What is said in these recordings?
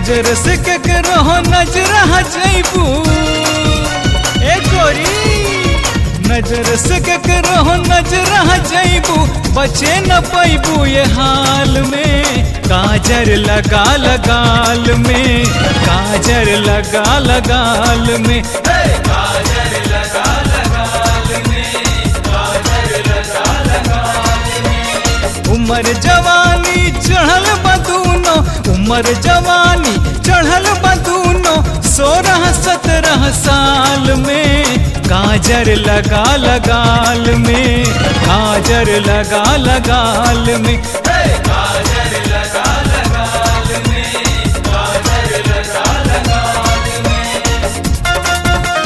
नजर से केकरो नजर जैबू ए गोरी नजर से केकरो नजर जैबू बचे न पैबू ये हाल में काजर लगा लगाल में काजर लगा लगाल में हे, काजर लगा लगाल में काजर लगा लगाल में उमर जवानी चढ़ल बदूनो उमर जवानी चढ़ल बदूनो सोलह सत्रह साल में काजर लगा लगाल में काजर लगा लगाल में हे, काजर लगा लगाल में काजर लगा लगाल में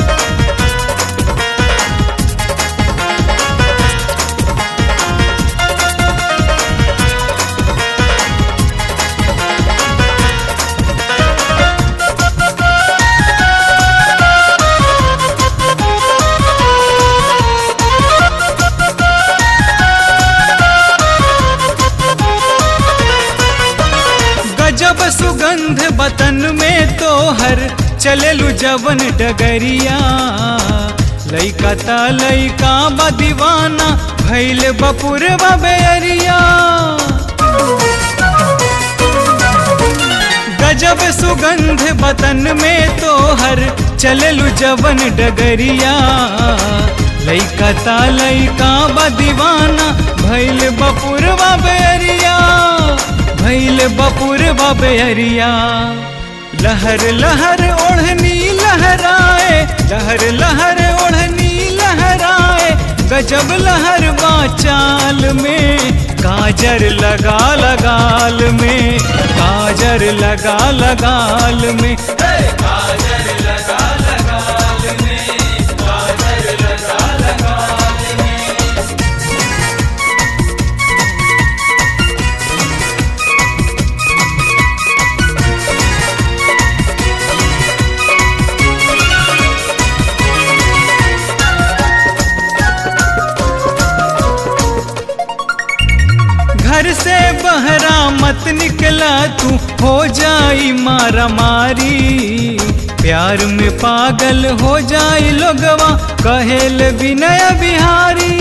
गजब सुगंध बतन में तोहर चलेलू जवन डगरिया लइका ता लइका बा दीवाना भैल बपुर बेरिया गजब सुगंध बतन में तोहर चलेलू जवन डगरिया लइका ता लइका बा दीवाना भैल बपुर बेरिया भैल बपुर बेरिया लहर लहर ओढ़नी लहराए लहर लहर ओढ़नी लहराए गजब लहर चाल में काजर लगा लगाल में काजर लगा लगाल में हे, काजर लगा लगाल में काजर लगा लगाल में घर से बहरा मत निकला तू हो जाई मारा मारी प्यार में पागल हो जाई लोगवा कहेल विनय बिहारी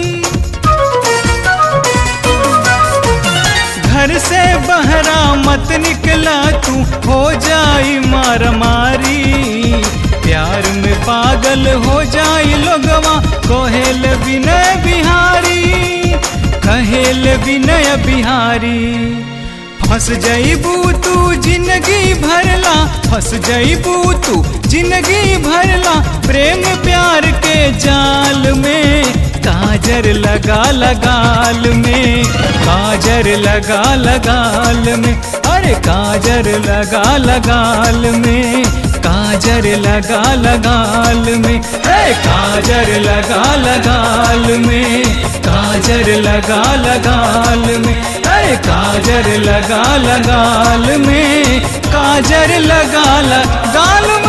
घर से बहरा मत निकला तू हो जाई मारा मारी प्यार में पागल हो जाई लोगवा कहेल विनय बिहारी कहेल विनय बिहारी फंस जईबू तू जिंदगी भरला फंस जईबू तू जिंदगी भरला प्रेम प्यार के जाल में काजर लगा लगाल में काजर लगा लगाल में अरे काजर लगा लगाल में काजर लगा लगाल में हे काजर लगा लगाल में काजर लगा लगाल में अरे काजर लगा लगाल में काजर लगा लगाल